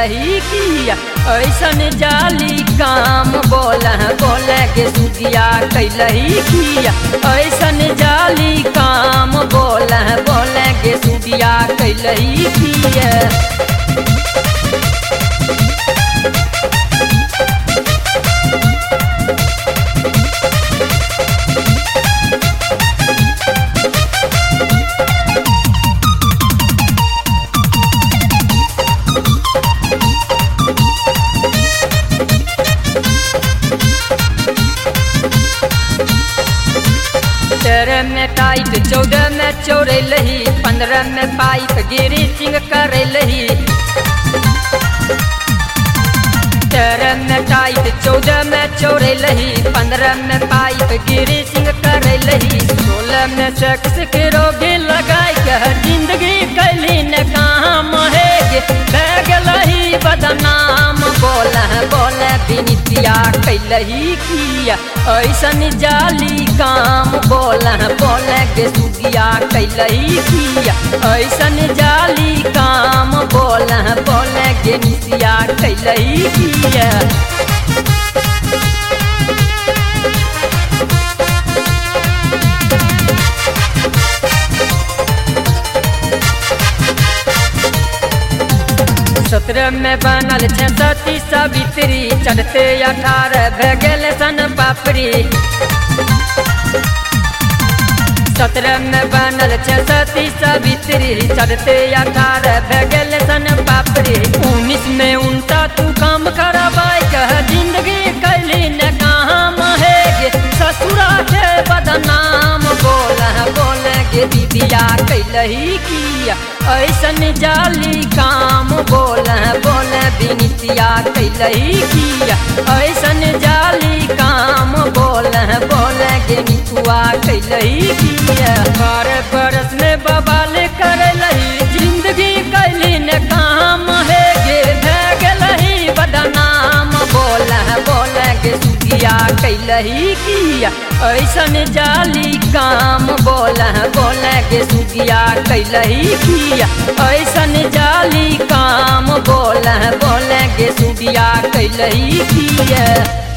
कैलही किया ऐसन जाली काम बोल बोल के सुगिया कैलही किया ऐसन जाली काम बोल बोल के सुगिया कैलही किया तेरह में टाइट चौदह में चोरे लही पंद्रह में पाइप गिरी सिंह करे लही तेरह में टाइट चौदह में चोरे लही पंद्रह में पाइप गिरी सिंह करे लही सोलह में सेक्स के रोगी लगाई के जिंदगी कैली न काम है बैग लही बदनाम बोल बोल बिनितिया कैलही किया ऐसन जाली काम बोल बोल के सुगिया कैलही किया ऐसन जाली काम बोल बोल के निसिया कैलही किया सत्रह में बनल छे सती सावित्री चढ़ते अठारह भे गेल सन पापड़ी सत्रह में बनल छे सती सावित्री चढ़ते अठारह भे गेल सन पापड़ी उन्नीस में उनता तू काम करवाई कह जिंदगी कैली न काम है गे ससुरा के बदनाम बोल बोल गे दीदिया कैलही किया ऐसन जाली काम बोल बोल बिनितिया कैलही किया ऐसन जाली काम बोल बोल गे मिथुआ कैलही किया बारह बरस में बबाल करलही जिंदगी कैली न काम है गे भे गेलही बदनाम बोल बोल गे सुगिया कैलही किया ऐसन जाली काम बोल बोल गे सुगिया कैलही किया ऐसन जाली काम बोल बोल गे सुगिया कैलही किया